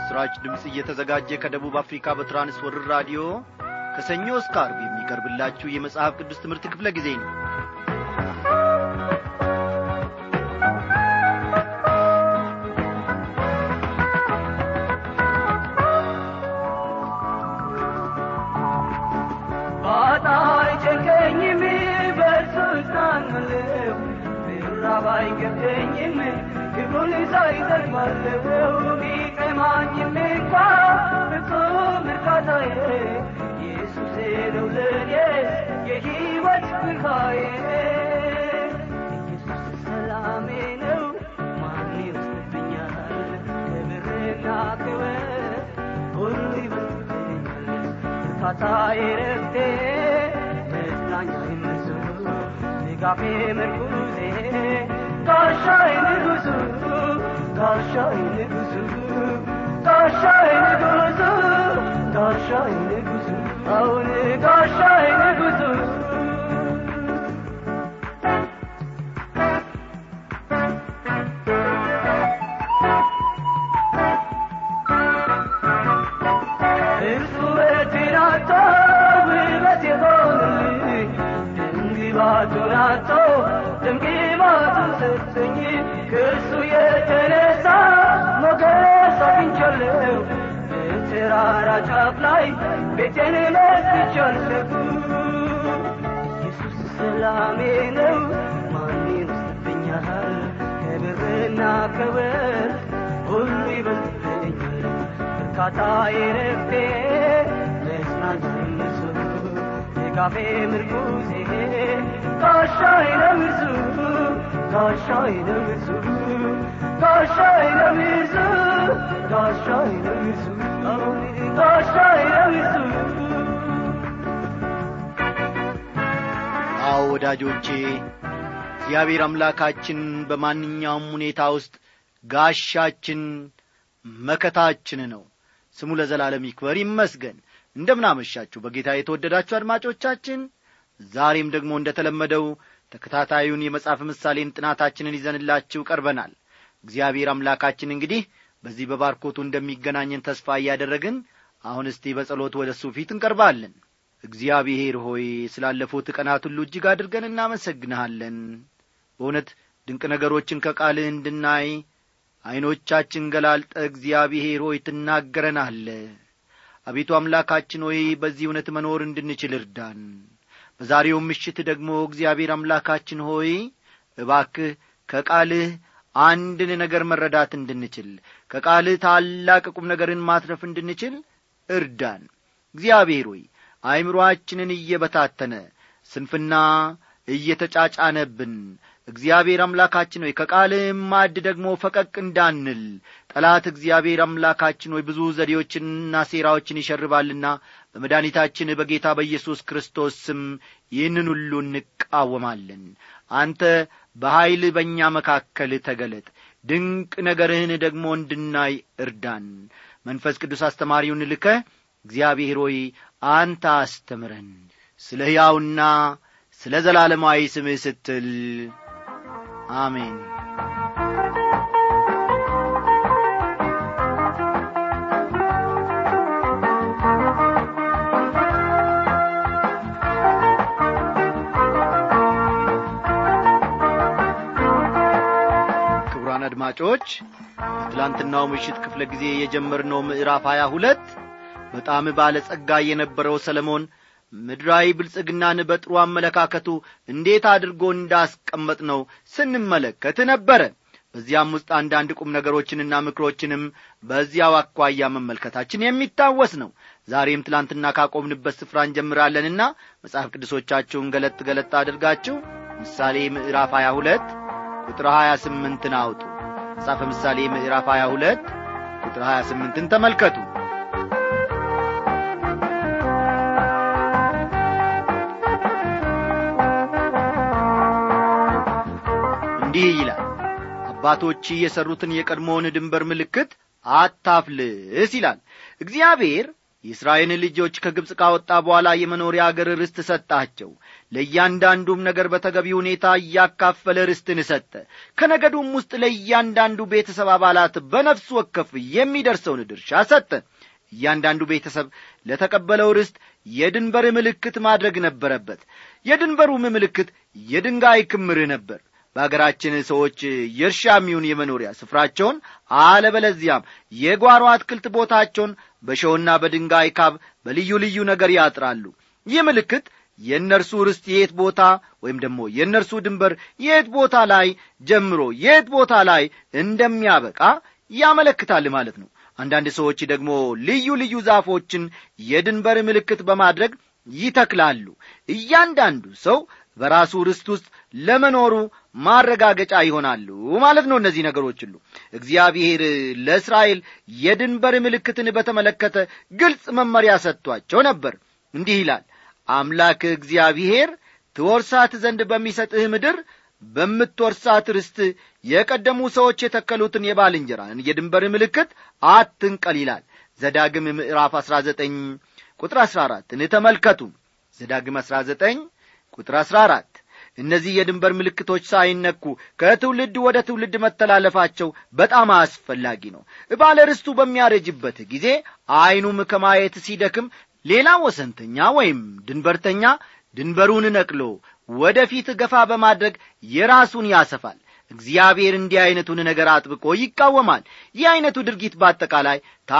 ለምሥራች ድምፅ እየተዘጋጀ ከደቡብ አፍሪካ በትራንስወርር ራዲዮ ከሰኞ እስከ አርብ የሚቀርብላችሁ የመጽሐፍ ቅዱስ ትምህርት ክፍለ ጊዜ ነው ባጣይ ጨንቀኝም በእርሱ እጽናናለሁ ብራብ አይገድለኝም ክብሩን ሳይ እጠግባለሁ ቢቀማኝም እንኳ ፍጹም እርካታዬ ኢየሱሴ ነው ለእኔ የሕይወት ብርሃዬ ኢየሱስ ሰላሜ ነው ማን ይወስድብኛል ክብርና ክብር ሁሉ ይበልጥብኛል እርካታዬ ረፍቴ መጽናኛዬ እርሱ ድጋፌ ምርኩዜ ጋሻዬ ንጉሡ ጋሻዬ ንጉሡ ጋሻዬ ንጉሡ ጋሻዬ ንጉሡ አሁን ጋሻዬ ንጉሡ እርሱ ውበቴን አጥቶ ውበት የሆነልኝ ድምግባቱን አጥቶ ድምግባቱን ሰጠኝ ከእርሱ የተነሳ ሞገስ አግኝቻለሁ በተራራ ጫፍ ላይ ቤቴን መስርቻለሁ ኢየሱስ ሰላሜ ነው ማን ይወስድብኛል ከብርና ከወርቅ ሁሉ ይበልጥብኛል እርካታዬ ረፍቴ መጽናኛዬ እርሱ ድጋፌ ምርኩዜ ጋሻዬ ነው እርሱ ጋሻዬ ነው እርሱ ጋሻዬ ነው እርሱ ጋሻዬ ነው እርሱ አሁን ጋሻዬ ነው እርሱ አዎ ወዳጆቼ እግዚአብሔር አምላካችን በማንኛውም ሁኔታ ውስጥ ጋሻችን መከታችን ነው ስሙ ለዘላለም ይክበር ይመስገን እንደምናመሻችሁ በጌታ የተወደዳችሁ አድማጮቻችን ዛሬም ደግሞ እንደ ተለመደው ተከታታዩን የመጽሐፍ ምሳሌን ጥናታችንን ይዘንላችሁ ቀርበናል እግዚአብሔር አምላካችን እንግዲህ በዚህ በባርኮቱ እንደሚገናኘን ተስፋ እያደረግን አሁን እስቲ በጸሎት ወደ እሱ ፊት እንቀርባለን እግዚአብሔር ሆይ ስላለፉት ቀናት ሁሉ እጅግ አድርገን እናመሰግንሃለን በእውነት ድንቅ ነገሮችን ከቃልህ እንድናይ ዐይኖቻችን ገላልጠ እግዚአብሔር ሆይ ትናገረናለ አቤቱ አምላካችን ሆይ በዚህ እውነት መኖር እንድንችል እርዳን በዛሬው ምሽት ደግሞ እግዚአብሔር አምላካችን ሆይ እባክህ ከቃልህ አንድን ነገር መረዳት እንድንችል ከቃልህ ታላቅ ቁም ነገርን ማትረፍ እንድንችል እርዳን እግዚአብሔር ሆይ አእምሮአችንን እየበታተነ ስንፍና እየተጫጫነብን እግዚአብሔር አምላካችን ሆይ ከቃልህም ማድ ደግሞ ፈቀቅ እንዳንል ጠላት እግዚአብሔር አምላካችን ሆይ ብዙ ዘዴዎችንና ሴራዎችን ይሸርባልና በመድኃኒታችን በጌታ በኢየሱስ ክርስቶስ ስም ይህንን ሁሉ እንቃወማለን አንተ በኀይል በእኛ መካከል ተገለጥ ድንቅ ነገርህን ደግሞ እንድናይ እርዳን መንፈስ ቅዱስ አስተማሪውን ልከ እግዚአብሔር ሆይ አንተ አስተምረን ስለ ሕያውና ስለ ዘላለማዊ ስምህ ስትል አሜን ክቡራን አድማጮች በትላንትናው ምሽት ክፍለ ጊዜ የጀመርነው ምዕራፍ ሀያ ሁለት በጣም ባለጸጋ የነበረው ሰለሞን ምድራዊ ብልጽግናን በጥሩ አመለካከቱ እንዴት አድርጎ እንዳስቀመጥ ነው ስንመለከት ነበረ በዚያም ውስጥ አንዳንድ ቁም ነገሮችንና ምክሮችንም በዚያው አኳያ መመልከታችን የሚታወስ ነው ዛሬም ትላንትና ካቆምንበት ስፍራ እንጀምራለንና መጽሐፍ ቅዱሶቻችሁን ገለጥ ገለጥ አድርጋችሁ ምሳሌ ምዕራፍ 22 ቁጥር 28ን አውጡ መጽሐፈ ምሳሌ ምዕራፍ 22 ቁጥር 28ን ተመልከቱ እንዲህ ይላል አባቶች የሠሩትን የቀድሞውን ድንበር ምልክት አታፍልስ ይላል እግዚአብሔር የእስራኤልን ልጆች ከግብፅ ካወጣ በኋላ የመኖሪያ አገር ርስት ሰጣቸው ለእያንዳንዱም ነገር በተገቢ ሁኔታ እያካፈለ ርስትን ሰጠ ከነገዱም ውስጥ ለእያንዳንዱ ቤተሰብ አባላት በነፍሱ ወከፍ የሚደርሰውን ድርሻ ሰጠ እያንዳንዱ ቤተሰብ ለተቀበለው ርስት የድንበር ምልክት ማድረግ ነበረበት የድንበሩም ምልክት የድንጋይ ክምር ነበር በአገራችን ሰዎች የእርሻ የሚሆን የመኖሪያ ስፍራቸውን አለበለዚያም የጓሮ አትክልት ቦታቸውን በሸውና በድንጋይ ካብ በልዩ ልዩ ነገር ያጥራሉ ይህ ምልክት የእነርሱ ርስት የት ቦታ ወይም ደግሞ የእነርሱ ድንበር የት ቦታ ላይ ጀምሮ የት ቦታ ላይ እንደሚያበቃ ያመለክታል ማለት ነው አንዳንድ ሰዎች ደግሞ ልዩ ልዩ ዛፎችን የድንበር ምልክት በማድረግ ይተክላሉ እያንዳንዱ ሰው በራሱ ርስት ውስጥ ለመኖሩ ማረጋገጫ ይሆናሉ ማለት ነው እነዚህ ነገሮች ሁሉ እግዚአብሔር ለእስራኤል የድንበር ምልክትን በተመለከተ ግልጽ መመሪያ ሰጥቷቸው ነበር እንዲህ ይላል አምላክ እግዚአብሔር ትወርሳት ዘንድ በሚሰጥህ ምድር በምትወርሳት ርስት የቀደሙ ሰዎች የተከሉትን የባልንጀራን የድንበር ምልክት አትንቀል ይላል ዘዳግም ምዕራፍ አሥራ ዘጠኝ ቁጥር አሥራ አራትን ተመልከቱ ዘዳግም አሥራ ዘጠኝ ቁጥር አሥራ አራት እነዚህ የድንበር ምልክቶች ሳይነኩ ከትውልድ ወደ ትውልድ መተላለፋቸው በጣም አስፈላጊ ነው ባለ ርስቱ በሚያረጅበት ጊዜ ዐይኑም ከማየት ሲደክም ሌላ ወሰንተኛ ወይም ድንበርተኛ ድንበሩን ነቅሎ ወደ ፊት ገፋ በማድረግ የራሱን ያሰፋል እግዚአብሔር እንዲህ ዐይነቱን ነገር አጥብቆ ይቃወማል ይህ ዐይነቱ ድርጊት በአጠቃላይ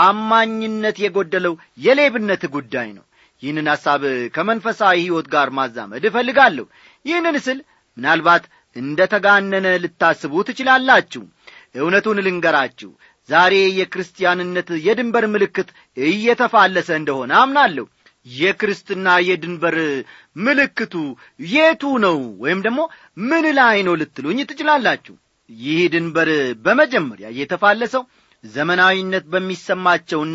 ታማኝነት የጐደለው የሌብነት ጉዳይ ነው ይህንን ሐሳብ ከመንፈሳዊ ሕይወት ጋር ማዛመድ እፈልጋለሁ ይህንን ስል ምናልባት እንደ ተጋነነ ልታስቡ ትችላላችሁ እውነቱን ልንገራችሁ ዛሬ የክርስቲያንነት የድንበር ምልክት እየተፋለሰ እንደሆነ አምናለሁ የክርስትና የድንበር ምልክቱ የቱ ነው ወይም ደግሞ ምን ላይ ነው ልትሉኝ ትችላላችሁ ይህ ድንበር በመጀመሪያ የተፋለሰው ዘመናዊነት በሚሰማቸውና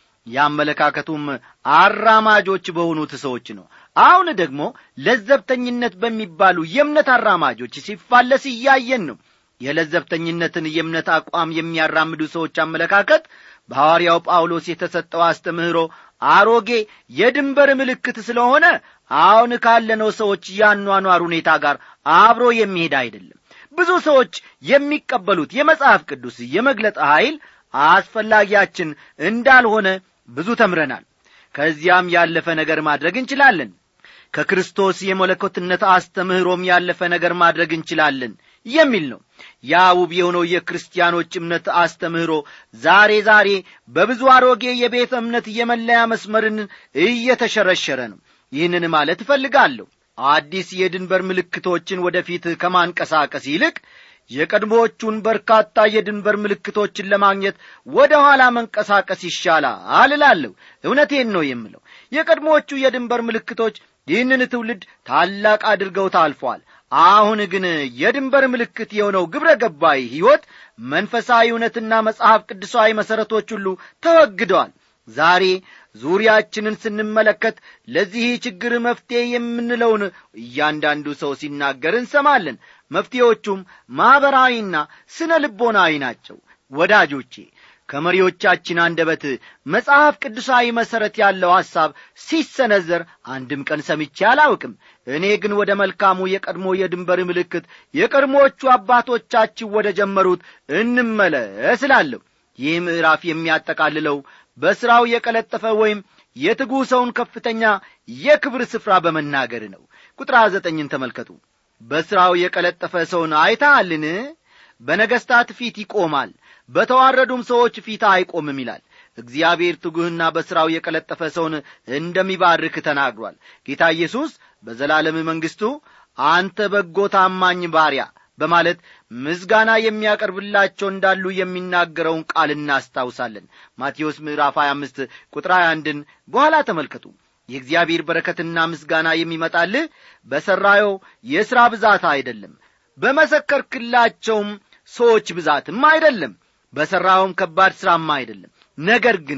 የአመለካከቱም አራማጆች በሆኑት ሰዎች ነው አሁን ደግሞ ለዘብተኝነት በሚባሉ የእምነት አራማጆች ሲፋለስ እያየን ነው የለዘብተኝነትን የእምነት አቋም የሚያራምዱ ሰዎች አመለካከት በሐዋርያው ጳውሎስ የተሰጠው አስተምህሮ አሮጌ የድንበር ምልክት ስለሆነ አሁን ካለነው ሰዎች ያኗኗር ሁኔታ ጋር አብሮ የሚሄድ አይደለም ብዙ ሰዎች የሚቀበሉት የመጽሐፍ ቅዱስ የመግለጥ ኀይል አስፈላጊያችን እንዳልሆነ ብዙ ተምረናል ከዚያም ያለፈ ነገር ማድረግ እንችላለን ከክርስቶስ የመለኮትነት አስተምህሮም ያለፈ ነገር ማድረግ እንችላለን የሚል ነው ያ ውብ የሆነው የክርስቲያኖች እምነት አስተምህሮ ዛሬ ዛሬ በብዙ አሮጌ የቤተ እምነት የመለያ መስመርን እየተሸረሸረ ነው ይህንን ማለት እፈልጋለሁ አዲስ የድንበር ምልክቶችን ወደፊት ከማንቀሳቀስ ይልቅ የቀድሞዎቹን በርካታ የድንበር ምልክቶችን ለማግኘት ወደ ኋላ መንቀሳቀስ ይሻላል እላለሁ እውነቴን ነው የምለው የቀድሞዎቹ የድንበር ምልክቶች ይህንን ትውልድ ታላቅ አድርገው ታልፏል አሁን ግን የድንበር ምልክት የሆነው ግብረ ገባይ ሕይወት መንፈሳዊ እውነትና መጽሐፍ ቅዱሳዊ መሠረቶች ሁሉ ተወግደዋል ዛሬ ዙሪያችንን ስንመለከት ለዚህ ችግር መፍትሔ የምንለውን እያንዳንዱ ሰው ሲናገር እንሰማለን መፍትሔዎቹም ማኅበራዊና ስነ ልቦናዊ ናቸው ወዳጆቼ ከመሪዎቻችን አንደበት መጽሐፍ ቅዱሳዊ መሠረት ያለው ሐሳብ ሲሰነዘር አንድም ቀን ሰምቼ አላውቅም እኔ ግን ወደ መልካሙ የቀድሞ የድንበር ምልክት የቀድሞዎቹ አባቶቻችን ወደ ጀመሩት እንመለስ እላለሁ ይህ ምዕራፍ የሚያጠቃልለው በሥራው የቀለጠፈ ወይም የትጉ ሰውን ከፍተኛ የክብር ስፍራ በመናገር ነው ቁጥር ዘጠኝን ተመልከቱ በሥራው የቀለጠፈ ሰውን አይታልን በነገሥታት ፊት ይቆማል በተዋረዱም ሰዎች ፊት አይቆምም ይላል እግዚአብሔር ትጉህና በሥራው የቀለጠፈ ሰውን እንደሚባርክ ተናግሯል ጌታ ኢየሱስ በዘላለም መንግሥቱ አንተ በጎ ታማኝ ባሪያ በማለት ምስጋና የሚያቀርብላቸው እንዳሉ የሚናገረውን ቃል እናስታውሳለን ማቴዎስ ምዕራፍ 25 ቁጥር 21ን በኋላ ተመልከቱ የእግዚአብሔር በረከትና ምስጋና የሚመጣልህ በሠራዮ የሥራ ብዛት አይደለም በመሰከርክላቸውም ሰዎች ብዛትም አይደለም በሠራውም ከባድ ሥራም አይደለም ነገር ግን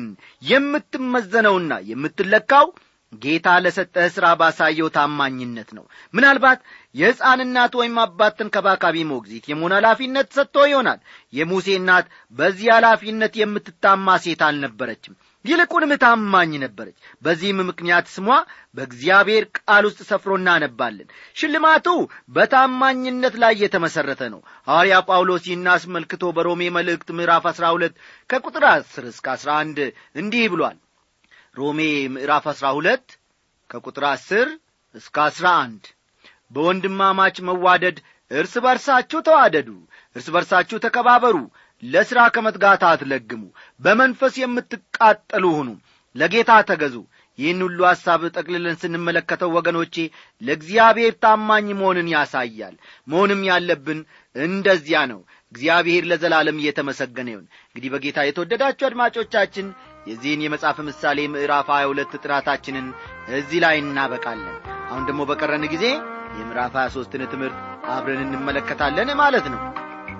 የምትመዘነውና የምትለካው ጌታ ለሰጠህ ሥራ ባሳየው ታማኝነት ነው ምናልባት የሕፃን እናት ወይም አባት ተንከባካቢ ሞግዚት የመሆን ኃላፊነት ሰጥቶ ይሆናል የሙሴ እናት በዚህ ኃላፊነት የምትታማ ሴት አልነበረችም ይልቁንም ታማኝ ነበረች በዚህም ምክንያት ስሟ በእግዚአብሔር ቃል ውስጥ ሰፍሮ እናነባለን ሽልማቱ በታማኝነት ላይ የተመሠረተ ነው ሐዋርያ ጳውሎስ ይህን አስመልክቶ በሮሜ መልእክት ምዕራፍ አሥራ ሁለት ከቁጥር አስር እስከ አሥራ አንድ እንዲህ ብሏል ሮሜ ምዕራፍ አሥራ ሁለት ከቁጥር አስር እስከ አሥራ አንድ በወንድማማች መዋደድ እርስ በርሳችሁ ተዋደዱ እርስ በርሳችሁ ተከባበሩ ለሥራ ከመትጋት አትለግሙ በመንፈስ የምትቃጠሉ ሁኑ ለጌታ ተገዙ ይህን ሁሉ ሐሳብ ጠቅልለን ስንመለከተው ወገኖቼ ለእግዚአብሔር ታማኝ መሆንን ያሳያል መሆንም ያለብን እንደዚያ ነው እግዚአብሔር ለዘላለም እየተመሰገነ ይሁን እንግዲህ በጌታ የተወደዳችሁ አድማጮቻችን የዚህን የመጽሐፍ ምሳሌ ምዕራፍ ሀያ ሁለት ጥናታችንን እዚህ ላይ እናበቃለን አሁን ደግሞ በቀረን ጊዜ የምዕራፍ ሀያ ሦስትን ትምህርት አብረን እንመለከታለን ማለት ነው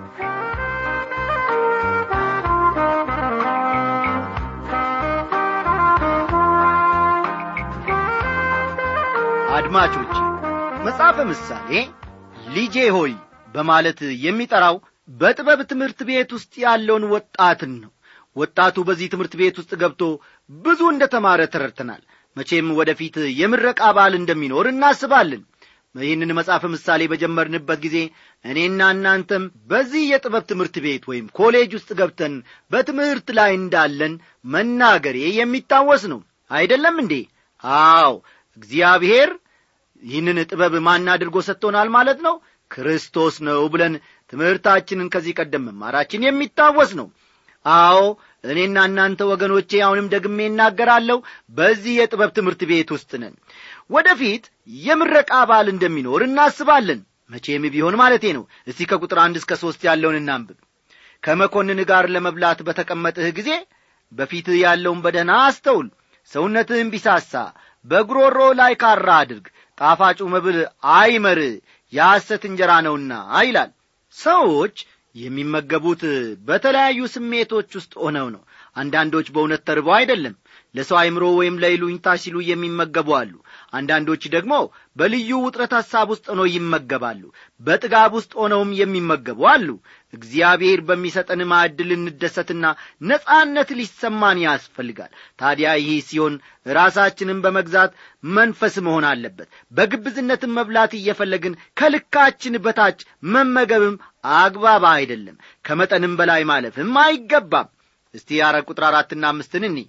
አድማጮች መጽሐፈ ምሳሌ ልጄ ሆይ በማለት የሚጠራው በጥበብ ትምህርት ቤት ውስጥ ያለውን ወጣትን ነው ወጣቱ በዚህ ትምህርት ቤት ውስጥ ገብቶ ብዙ እንደ ተማረ ተረድተናል መቼም ወደፊት የምረቃ በዓል እንደሚኖር እናስባለን ይህንን መጽሐፍ ምሳሌ በጀመርንበት ጊዜ እኔና እናንተም በዚህ የጥበብ ትምህርት ቤት ወይም ኮሌጅ ውስጥ ገብተን በትምህርት ላይ እንዳለን መናገሬ የሚታወስ ነው አይደለም እንዴ አዎ እግዚአብሔር ይህንን ጥበብ ማን አድርጎ ሰጥቶናል ማለት ነው ክርስቶስ ነው ብለን ትምህርታችንን ከዚህ ቀደም መማራችን የሚታወስ ነው አዎ እኔና እናንተ ወገኖቼ አሁንም ደግሜ እናገራለሁ በዚህ የጥበብ ትምህርት ቤት ውስጥ ነን ወደፊት የምረቃ በዓል እንደሚኖር እናስባለን መቼም ቢሆን ማለቴ ነው እስቲ ከቁጥር አንድ እስከ ሦስት ያለውን እናንብብ ከመኮንን ጋር ለመብላት በተቀመጥህ ጊዜ በፊትህ ያለውን በደህና አስተውል ሰውነትህም ቢሳሳ በጉሮሮ ላይ ካራ አድርግ ጣፋጩ መብል አይመር የሐሰት እንጀራ ነውና ይላል ሰዎች የሚመገቡት በተለያዩ ስሜቶች ውስጥ ሆነው ነው አንዳንዶች በእውነት ተርበው አይደለም ለሰው አይምሮ ወይም ለይሉኝታ ሲሉ የሚመገቡ አሉ አንዳንዶች ደግሞ በልዩ ውጥረት ሐሳብ ውስጥ ሆነው ይመገባሉ በጥጋብ ውስጥ ሆነውም የሚመገቡ አሉ እግዚአብሔር በሚሰጠን ማዕድ ልንደሰትና ነጻነት ሊሰማን ያስፈልጋል ታዲያ ይህ ሲሆን ራሳችንን በመግዛት መንፈስ መሆን አለበት በግብዝነትም መብላት እየፈለግን ከልካችን በታች መመገብም አግባብ አይደለም ከመጠንም በላይ ማለፍም አይገባም እስቲ ያረ ቁጥር አራትና አምስትን እኒ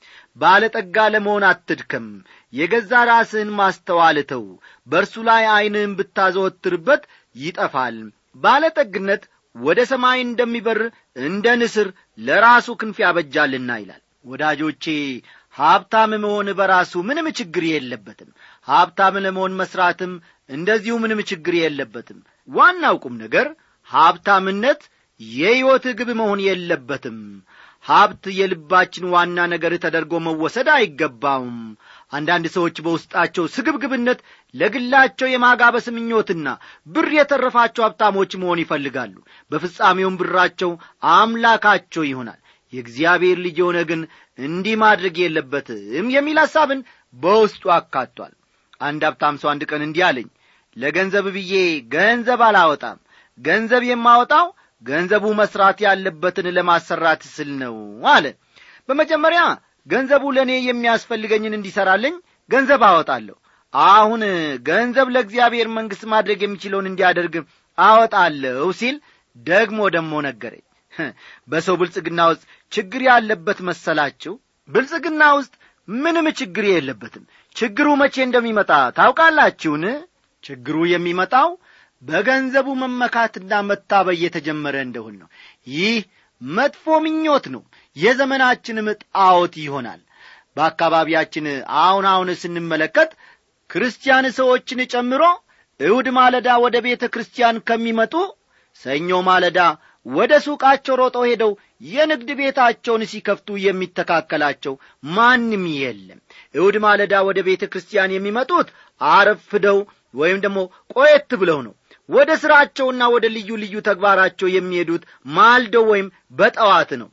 ባለጠጋ ለመሆን አትድከም የገዛ ራስህን ማስተዋልተው በእርሱ ላይ ዐይንህን ብታዘወትርበት ይጠፋል ባለጠግነት ወደ ሰማይ እንደሚበር እንደ ንስር ለራሱ ክንፍ ያበጃልና ይላል ወዳጆቼ ሀብታም መሆን በራሱ ምንም ችግር የለበትም ሀብታም ለመሆን መሥራትም እንደዚሁ ምንም ችግር የለበትም ዋናው ቁም ነገር ሀብታምነት የሕይወት ግብ መሆን የለበትም ሀብት የልባችን ዋና ነገር ተደርጎ መወሰድ አይገባውም አንዳንድ ሰዎች በውስጣቸው ስግብግብነት ለግላቸው የማጋበስ ምኞትና ብር የተረፋቸው ሀብታሞች መሆን ይፈልጋሉ በፍጻሜውም ብራቸው አምላካቸው ይሆናል የእግዚአብሔር ልጅ የሆነ ግን እንዲህ ማድረግ የለበትም የሚል ሐሳብን በውስጡ አካቷል አንድ ሀብታም ሰው አንድ ቀን እንዲህ አለኝ ለገንዘብ ብዬ ገንዘብ አላወጣም ገንዘብ የማወጣው ገንዘቡ መስራት ያለበትን ለማሰራት ስል ነው አለ በመጀመሪያ ገንዘቡ ለእኔ የሚያስፈልገኝን እንዲሠራልኝ ገንዘብ አወጣለሁ አሁን ገንዘብ ለእግዚአብሔር መንግሥት ማድረግ የሚችለውን እንዲያደርግ አወጣለሁ ሲል ደግሞ ደግሞ ነገረኝ በሰው ብልጽግና ውስጥ ችግር ያለበት መሰላችሁ ብልጽግና ውስጥ ምንም ችግር የለበትም ችግሩ መቼ እንደሚመጣ ታውቃላችሁን ችግሩ የሚመጣው በገንዘቡ መመካትና መታበይ የተጀመረ እንደሆን ነው ይህ መጥፎ ምኞት ነው የዘመናችንም ጣዖት ይሆናል በአካባቢያችን አሁን አሁን ስንመለከት ክርስቲያን ሰዎችን ጨምሮ እሁድ ማለዳ ወደ ቤተ ክርስቲያን ከሚመጡ ሰኞ ማለዳ ወደ ሱቃቸው ሮጠው ሄደው የንግድ ቤታቸውን ሲከፍቱ የሚተካከላቸው ማንም የለም እሁድ ማለዳ ወደ ቤተ ክርስቲያን የሚመጡት አረፍደው ወይም ደግሞ ቆየት ብለው ነው ወደ ሥራቸውና ወደ ልዩ ልዩ ተግባራቸው የሚሄዱት ማልደው ወይም በጠዋት ነው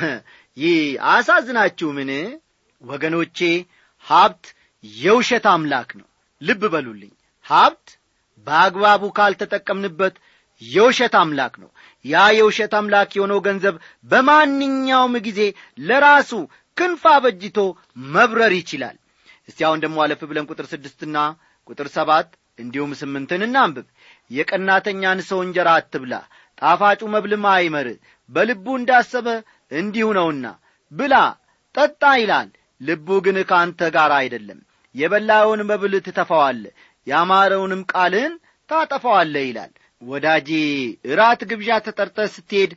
ይህ አሳዝናችሁ ምን ወገኖቼ ሀብት የውሸት አምላክ ነው ልብ በሉልኝ ሀብት በአግባቡ ካልተጠቀምንበት የውሸት አምላክ ነው ያ የውሸት አምላክ የሆነው ገንዘብ በማንኛውም ጊዜ ለራሱ ክንፍ አበጅቶ መብረር ይችላል እስቲ አሁን ደግሞ አለፍ ብለን ቁጥር ስድስትና ቁጥር ሰባት እንዲሁም ስምንትን እናንብብ የቀናተኛን ሰው እንጀራ አትብላ ጣፋጩ መብልም አይመር በልቡ እንዳሰበ እንዲሁ ነውና ብላ ጠጣ ይላል ልቡ ግን ከአንተ ጋር አይደለም የበላኸውን መብል ትተፋዋለ ያማረውንም ቃልህን ታጠፋዋለ ይላል ወዳጄ እራት ግብዣ ተጠርተ ስትሄድ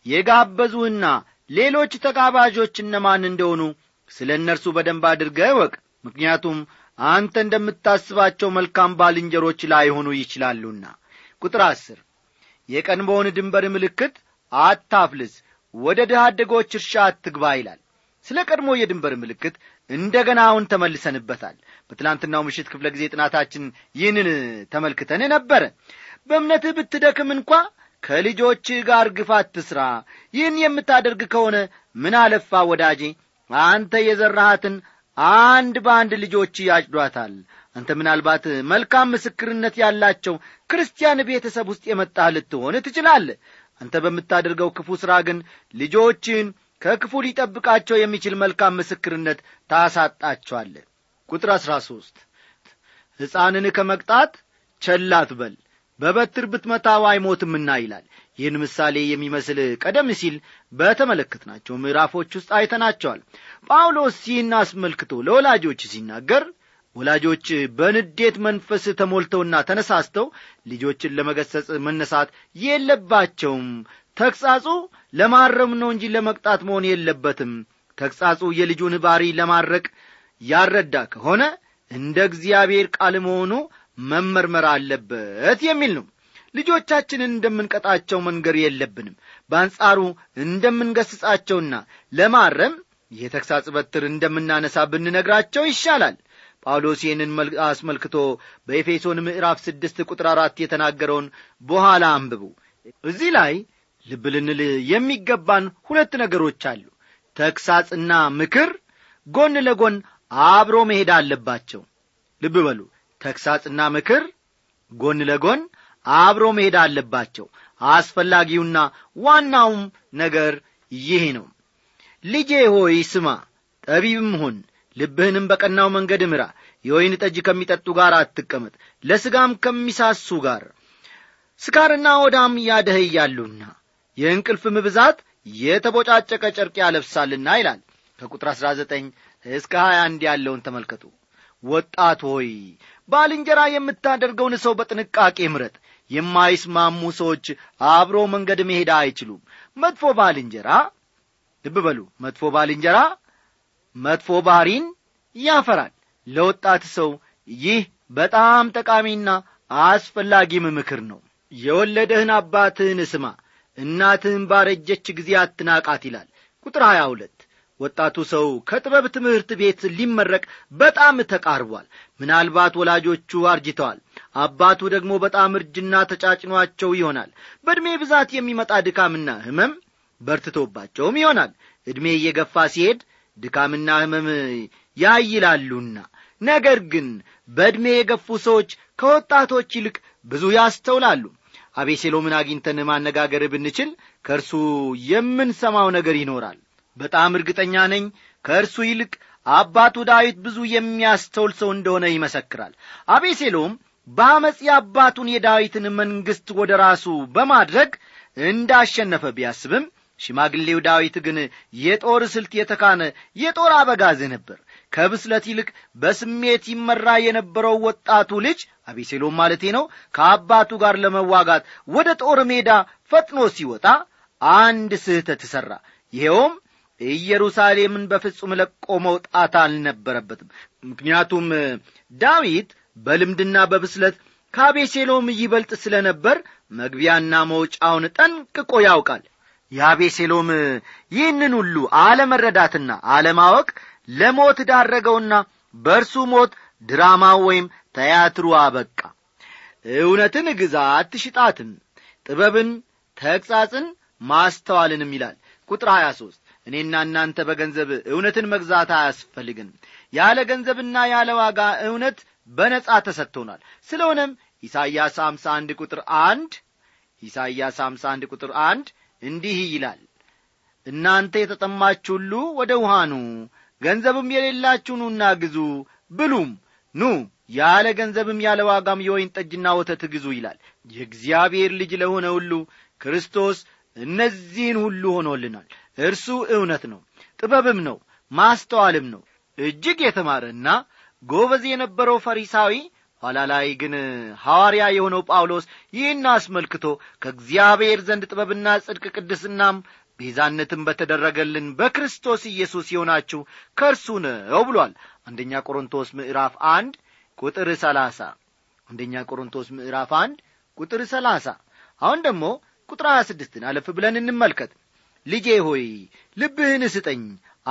የጋበዙህና ሌሎች ተጋባዦች እነማን እንደሆኑ ስለ እነርሱ በደንብ አድርገህ እወቅ ምክንያቱም አንተ እንደምታስባቸው መልካም ባልንጀሮች ላይሆኑ ይችላሉና ቁጥር አስር የቀንበውን ድንበር ምልክት አታፍልስ ወደ ድሃ አደጎች እርሻ አትግባ ይላል ስለ ቀድሞ የድንበር ምልክት እንደ ገና አሁን ተመልሰንበታል በትላንትናው ምሽት ክፍለ ጊዜ ጥናታችን ይህንን ተመልክተን ነበረ በእምነትህ ብትደክም እንኳ ከልጆችህ ጋር ግፍ አትስራ ይህን የምታደርግ ከሆነ ምን አለፋ ወዳጄ አንተ የዘራሃትን አንድ በአንድ ልጆች ያጭዷታል አንተ ምናልባት መልካም ምስክርነት ያላቸው ክርስቲያን ቤተሰብ ውስጥ የመጣህ ልትሆን ትችላለህ አንተ በምታደርገው ክፉ ሥራ ግን ልጆችን ከክፉ ሊጠብቃቸው የሚችል መልካም ምስክርነት ታሳጣቸዋለህ ቁጥር አሥራ ሦስት ሕፃንን ከመቅጣት ቸላት በል በበትር ብትመታው አይሞትምና ይላል ይህን ምሳሌ የሚመስል ቀደም ሲል በተመለከትናቸው ምዕራፎች ውስጥ አይተናቸዋል ጳውሎስ ይህን አስመልክቶ ለወላጆች ሲናገር ወላጆች በንዴት መንፈስ ተሞልተውና ተነሳስተው ልጆችን ለመገሰጽ መነሳት የለባቸውም ተግሣጹ ለማረም ነው እንጂ ለመቅጣት መሆን የለበትም ተግሣጹ የልጁን ባሪ ለማድረቅ ያረዳ ከሆነ እንደ እግዚአብሔር ቃል መሆኑ መመርመር አለበት የሚል ነው ልጆቻችንን እንደምንቀጣቸው መንገር የለብንም በአንጻሩ እንደምንገስጻቸውና ለማረም የተግሣጽ በትር እንደምናነሳ ብንነግራቸው ይሻላል ጳውሎስ ይህንን አስመልክቶ በኤፌሶን ምዕራፍ ስድስት ቁጥር አራት የተናገረውን በኋላ አንብቡ እዚህ ላይ ልብ ልንል የሚገባን ሁለት ነገሮች አሉ ተግሣጽና ምክር ጎን ለጎን አብሮ መሄድ አለባቸው ልብ በሉ ተግሣጽና ምክር ጎን ለጎን አብሮ መሄድ አለባቸው አስፈላጊውና ዋናውም ነገር ይህ ነው ልጄ ሆይ ስማ ጠቢብም ሁን ልብህንም በቀናው መንገድ ምራ የወይን ጠጅ ከሚጠጡ ጋር አትቀመጥ ለሥጋም ከሚሳሱ ጋር ስካርና ወዳም ያደህያሉና የእንቅልፍም ብዛት የተቦጫጨቀ ጨርቅ ያለብሳልና ይላል ከቁጥር አሥራ ዘጠኝ እስከ ሀያ አንድ ያለውን ተመልከቱ ወጣት ሆይ ባልንጀራ የምታደርገውን ሰው በጥንቃቄ ምረጥ የማይስማሙ ሰዎች አብሮ መንገድ መሄድ አይችሉም መጥፎ ባልንጀራ ልብ በሉ መጥፎ ባልንጀራ መጥፎ ባሕሪን ያፈራል ለወጣት ሰው ይህ በጣም ጠቃሚና አስፈላጊም ምክር ነው የወለደህን አባትህን ስማ እናትህን ባረጀች ጊዜ አትናቃት ይላል ቁጥር ሀያ ሁለት ወጣቱ ሰው ከጥበብ ትምህርት ቤት ሊመረቅ በጣም ተቃርቧል ምናልባት ወላጆቹ አርጅተዋል አባቱ ደግሞ በጣም እርጅና ተጫጭኗቸው ይሆናል በዕድሜ ብዛት የሚመጣ ድካምና ህመም በርትቶባቸውም ይሆናል ዕድሜ እየገፋ ሲሄድ ድካምና ህመም ያይላሉና ነገር ግን በዕድሜ የገፉ ሰዎች ከወጣቶች ይልቅ ብዙ ያስተውላሉ አቤሴሎምን አግኝተን ማነጋገር ብንችል ከእርሱ የምንሰማው ነገር ይኖራል በጣም እርግጠኛ ነኝ ከእርሱ ይልቅ አባቱ ዳዊት ብዙ የሚያስተውል ሰው እንደሆነ ይመሰክራል አቤሴሎም በአመፅ የአባቱን የዳዊትን መንግሥት ወደ ራሱ በማድረግ እንዳሸነፈ ቢያስብም ሽማግሌው ዳዊት ግን የጦር ስልት የተካነ የጦር አበጋዝ ነበር ከብስለት ይልቅ በስሜት ይመራ የነበረው ወጣቱ ልጅ አቤሴሎም ማለቴ ነው ከአባቱ ጋር ለመዋጋት ወደ ጦር ሜዳ ፈጥኖ ሲወጣ አንድ ስህተት ሠራ ይኸውም ኢየሩሳሌምን በፍጹም ለቆ መውጣት አልነበረበትም ምክንያቱም ዳዊት በልምድና በብስለት ከአቤሴሎም ይበልጥ ስለ ነበር መግቢያና መውጫውን ጠንቅቆ ያውቃል የአቤሴሎም ይህንን ሁሉ አለመረዳትና አለማወቅ ለሞት ዳረገውና በእርሱ ሞት ድራማው ወይም ተያትሩ አበቃ እውነትን ግዛ አትሽጣትም ጥበብን ተግሣጽን ማስተዋልንም ይላል ቁጥር 23 እኔና እናንተ በገንዘብ እውነትን መግዛት አያስፈልግም ያለ ገንዘብና ያለ ዋጋ እውነት በነጻ ተሰጥቶናል ስለሆነም ኢሳይያስ 51 ቁጥር አንድ ኢሳይያስ 51 ቁጥር አንድ እንዲህ ይላል እናንተ የተጠማችሁ ሁሉ ወደ ውሃ ኑ ገንዘብም የሌላችሁ ኑና ግዙ ብሉም ኑ ያለ ገንዘብም ያለ ዋጋም የወይን ጠጅና ወተት ግዙ ይላል የእግዚአብሔር ልጅ ለሆነ ሁሉ ክርስቶስ እነዚህን ሁሉ ሆኖልናል እርሱ እውነት ነው ጥበብም ነው ማስተዋልም ነው እጅግ የተማረና ጎበዝ የነበረው ፈሪሳዊ ኋላ ላይ ግን ሐዋርያ የሆነው ጳውሎስ ይህን አስመልክቶ ከእግዚአብሔር ዘንድ ጥበብና ጽድቅ ቅድስናም ቤዛነትም በተደረገልን በክርስቶስ ኢየሱስ የሆናችሁ ከእርሱ ነው ብሏል አንደኛ ቆሮንቶስ ምዕራፍ አንድ ቁጥር ሰላሳ አንደኛ ቆሮንቶስ ምዕራፍ አንድ ቁጥር ሰላሳ አሁን ደግሞ ቁጥር ሀያ ስድስትን አለፍ ብለን እንመልከት ልጄ ሆይ ልብህን ስጠኝ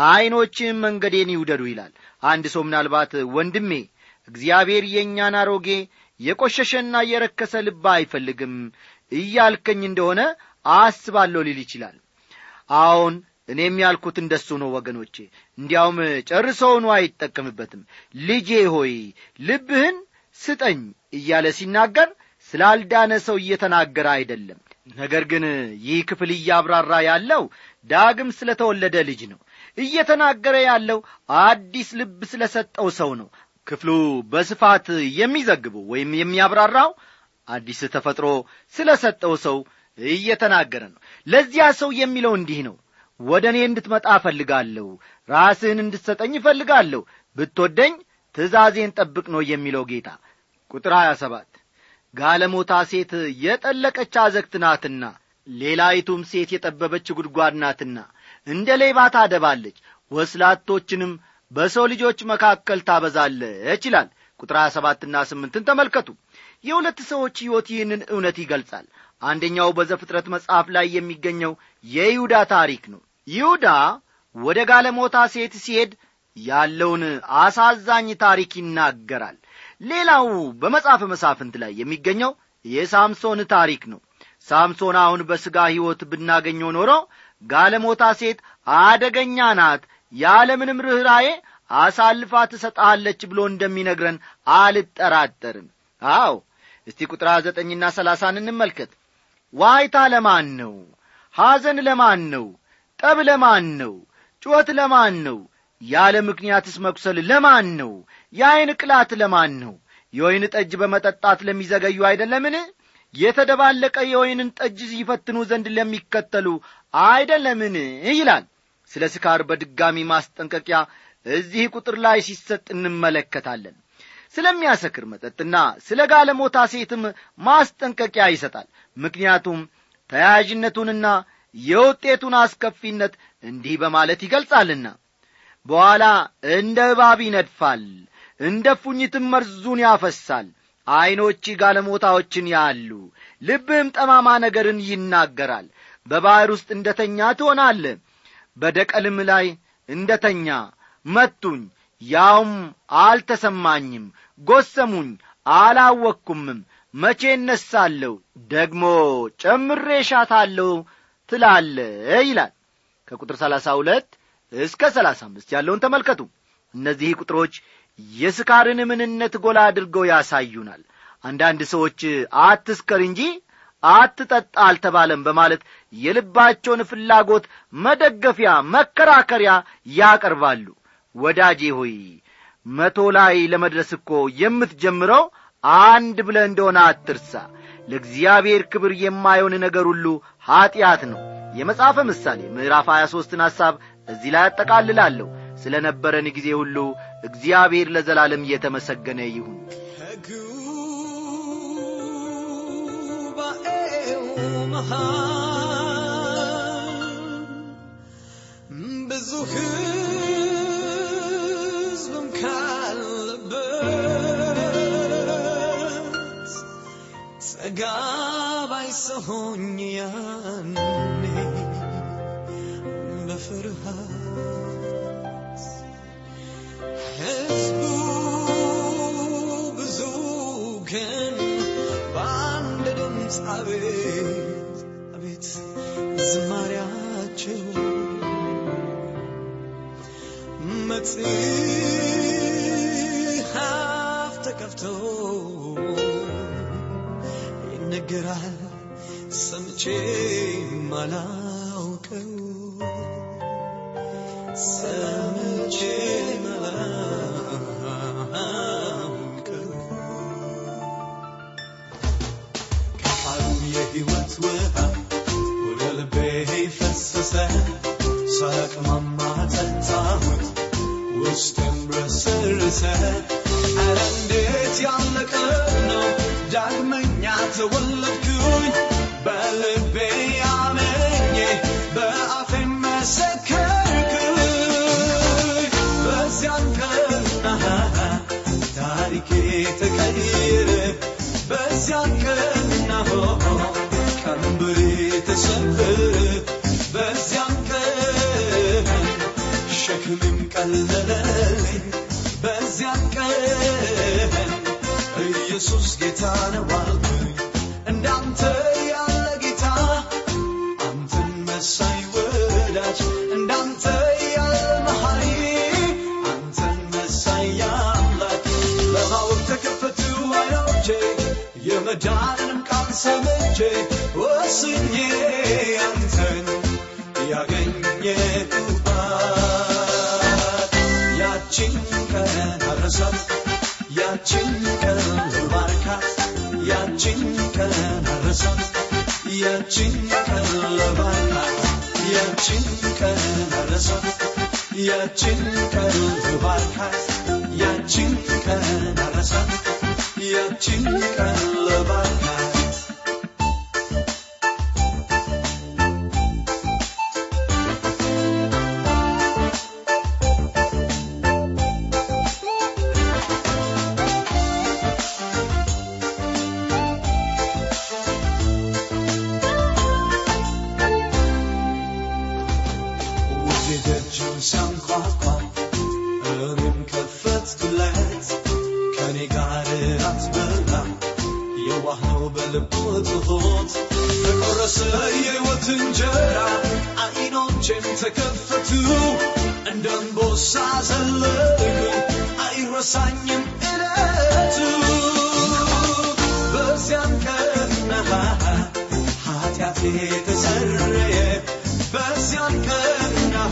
ዐይኖችህም መንገዴን ይውደዱ ይላል አንድ ሰው ምናልባት ወንድሜ እግዚአብሔር የእኛን አሮጌ የቈሸሸና የረከሰ ልብ አይፈልግም እያልከኝ እንደሆነ አስባለሁ ሊል ይችላል አዎን እኔም ያልኩት እንደሱ ነው ወገኖቼ እንዲያውም ጨርሰውኑ አይጠቀምበትም ልጄ ሆይ ልብህን ስጠኝ እያለ ሲናገር ስላልዳነ ሰው እየተናገረ አይደለም ነገር ግን ይህ ክፍል እያብራራ ያለው ዳግም ስለ ተወለደ ልጅ ነው እየተናገረ ያለው አዲስ ልብ ስለ ሰጠው ሰው ነው ክፍሉ በስፋት የሚዘግበው ወይም የሚያብራራው አዲስ ተፈጥሮ ስለ ሰጠው ሰው እየተናገረ ነው ለዚያ ሰው የሚለው እንዲህ ነው ወደ እኔ እንድትመጣ እፈልጋለሁ ራስህን እንድትሰጠኝ እፈልጋለሁ ብትወደኝ ትእዛዜን ጠብቅ ነው የሚለው ጌታ ቁጥር 27 ጋለሞታ ሴት የጠለቀች አዘግት ናትና ሌላይቱም ሴት የጠበበች ጉድጓድ ናትና እንደ ሌባ ታደባለች ወስላቶችንም በሰው ልጆች መካከል ታበዛለች ይላል ቁጥር 27ና ስምንትን ተመልከቱ የሁለት ሰዎች ሕይወት ይህንን እውነት ይገልጻል አንደኛው በዘፍጥረት መጽሐፍ ላይ የሚገኘው የይሁዳ ታሪክ ነው ይሁዳ ወደ ጋለሞታ ሴት ሲሄድ ያለውን አሳዛኝ ታሪክ ይናገራል ሌላው በመጽሐፈ መሳፍንት ላይ የሚገኘው የሳምሶን ታሪክ ነው ሳምሶን አሁን በሥጋ ሕይወት ብናገኘው ኖሮ ጋለሞታ ሴት አደገኛ ናት ያለምንም ርኅራዬ አሳልፋ ትሰጣለች ብሎ እንደሚነግረን አልጠራጠርም አዎ እስቲ ቁጥር ዘጠኝና ሰላሳን እንመልከት ዋይታ ለማን ነው ሐዘን ለማን ነው ጠብ ለማን ነው ጩኸት ለማን ነው ያለ ምክንያትስ መቁሰል ለማን ነው የዐይን ቅላት ለማን ነው የወይን ጠጅ በመጠጣት ለሚዘገዩ አይደለምን የተደባለቀ የወይንን ጠጅ ይፈትኑ ዘንድ ለሚከተሉ አይደለምን ይላል ስለ ስካር በድጋሚ ማስጠንቀቂያ እዚህ ቁጥር ላይ ሲሰጥ እንመለከታለን ስለሚያሰክር መጠጥና ስለ ጋለሞታ ሴትም ማስጠንቀቂያ ይሰጣል ምክንያቱም ተያያዥነቱንና የውጤቱን አስከፊነት እንዲህ በማለት ይገልጻልና በኋላ እንደ እባብ ይነድፋል እንደ ፉኝትም መርዙን ያፈሳል ዐይኖች ጋለሞታዎችን ያሉ ልብህም ጠማማ ነገርን ይናገራል በባሕር ውስጥ እንደ ተኛ ትሆናለ በደቀልም ላይ እንደ ተኛ መቱኝ ያውም አልተሰማኝም ጐሰሙኝ አላወቅኩምም መቼ እነሳለሁ ደግሞ ጨምሬ ሻታለሁ ትላለ ይላል ከቁጥር ሰላሳ ሁለት እስከ ሰላሳ አምስት ያለውን ተመልከቱ እነዚህ ቁጥሮች የስካርን ምንነት ጎላ አድርገው ያሳዩናል አንዳንድ ሰዎች አትስከር እንጂ አትጠጣ አልተባለም በማለት የልባቸውን ፍላጎት መደገፊያ መከራከሪያ ያቀርባሉ ወዳጄ ሆይ መቶ ላይ ለመድረስ እኮ የምትጀምረው አንድ ብለ እንደሆነ አትርሳ ለእግዚአብሔር ክብር የማየውን ነገር ሁሉ ኀጢአት ነው የመጽሐፈ ምሳሌ ምዕራፍ 23ን ሐሳብ እዚህ ላይ አጠቃልላለሁ ስለ ነበረን ጊዜ ሁሉ እግዚአብሔር ለዘላለም እየተመሰገነ ይሁን ከጉባኤው መሃል ብዙ ሕዝብም ካለበት ተጋባይ ሰሆኝ ያኔ በፍርሃት ሕዝቡ ብዙ ግን በአንድ ድምፅ አቤት አቤት ዝማሪያቸው መጽሐፍ ተከፍቶ ይነገራል ሰምቼ ማላውቀው ሰምቼ መላውቀው ከቃሉ የሕይወት ውሃ ወደ ልቤ ፈሰሰ ሳቅማማ ጠጣሁት ውስጤም ረሰረሰ ኧረ እንዴት ያለ ቀን ነው ዳግመኛ ተወለድኩኝ በልቤ አመኜ በአፌ መሰከርኩኝ በዚያን ቀን ታሪኬ ተቀየረ በዚያን ቀን ቀንበሬ ተሰበረ በዚያን ቀን ሸክምም ቀለለልኝ በዚያን ቀን ኢየሱስ ጌታ ነው አልኩኝ እንዳንተ ያለ ጌታ አንተን መሳይ ወዳጅ እንዳንተ ያለ መሐሪ አንተን መሳይ አምላክ ለማወቅ ተከፈቱ አይኖቼ የመዳንንም ቃል ሰምቼ ወስኜ አንተን ያገኘሁባት ያችን ቀን አረሳት ያችን ቀን ልባርካት ያችን ቀን አረሳት ያችን ቀን ልባርካት ያችን ቀን አረሳት ያችን ቀን ልባርካት ያችን ቀን አረሳት ያችን ቀን ልባርካት ውዴ ደጁን ሲያንኳኳ እኔም ከፈትኩለት ከኔ ጋር እራት በላ የዋህ ነው በልቡ ትሁት ተቆረሰ የሕይወት እንጀራ አይኖቼም ተከፈቱ እንደ አንበሳ ዘለልኩኝ አይረሳኝም እለቱ በዚያን ቀን ኃጢአቴ ተሰረየ በዚያን ቀን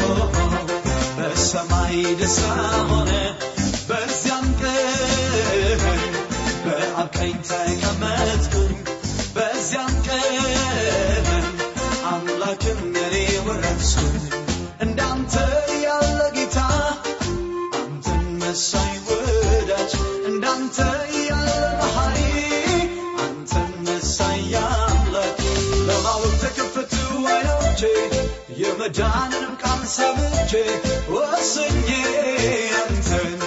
በሰማይ ደስታ ሆነ በዚያን ቀን በአብ ቀኝ ተቀመጥኩኝ በዚያን ቀን አምላክም እኔ ወረስኩኝ እንዳንተ ያለ ጌታ አንተን መሳይ ወዳጅ እንዳንተ ያለ መሐሪ አንተን መሳይ አምላክ ለማወቅ ተከፈቱ አይኖቼ የመዳንንም ቃል ሰምቼ ወስኜ አንተን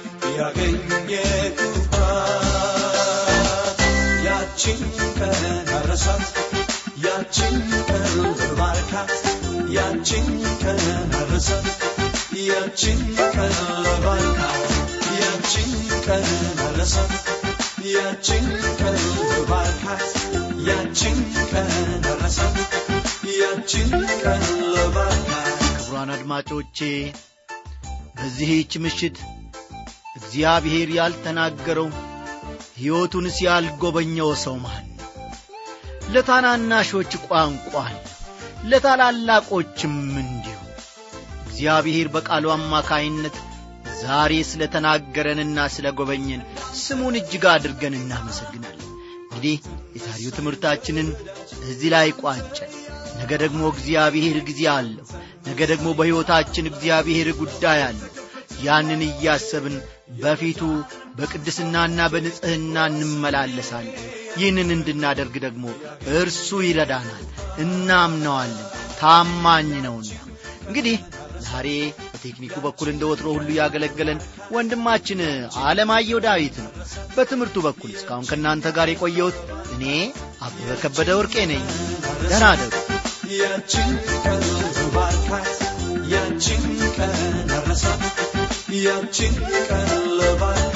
ያገኘሁባት ያችን ቀን አረሳት ያችን ቀን ልባርካት ያችን ቀን አረሳት ያችን ቀን ልባርካት ያችን ቀን አረሳት ያችን ቀን ልባርካት ያችን ቀን አረሳት ያችን ቀን ልባርካት ክቡራን አድማጮቼ በዚህች ምሽት እግዚአብሔር ያልተናገረው ሕይወቱንስ ያልጎበኘው ሰው ማን ነው? ለታናናሾች ቋንቋ አለው፣ ለታላላቆችም እንዲሁ። እግዚአብሔር በቃሉ አማካይነት ዛሬ ስለ ተናገረንና ስለ ጎበኘን ስሙን እጅግ አድርገን እናመሰግናለን። እንግዲህ የዛሬው ትምህርታችንን እዚህ ላይ ቋጨን። ነገ ደግሞ እግዚአብሔር ጊዜ አለው። ነገ ደግሞ በሕይወታችን እግዚአብሔር ጉዳይ አለው። ያንን እያሰብን በፊቱ በቅድስናና በንጽሕና እንመላለሳለን። ይህንን እንድናደርግ ደግሞ እርሱ ይረዳናል፣ እናምነዋለን፣ ታማኝ ነውና። እንግዲህ ዛሬ በቴክኒኩ በኩል እንደ ወትሮ ሁሉ ያገለገለን ወንድማችን አለማየሁ ዳዊት ነው። በትምህርቱ በኩል እስካሁን ከእናንተ ጋር የቆየሁት እኔ አበበ ከበደ ወርቄ ነኝ። ደህና እደሩ። ያችን ቀን ልባርካት ያችን ቀን አረሳት ያችን ቀን ልባርካት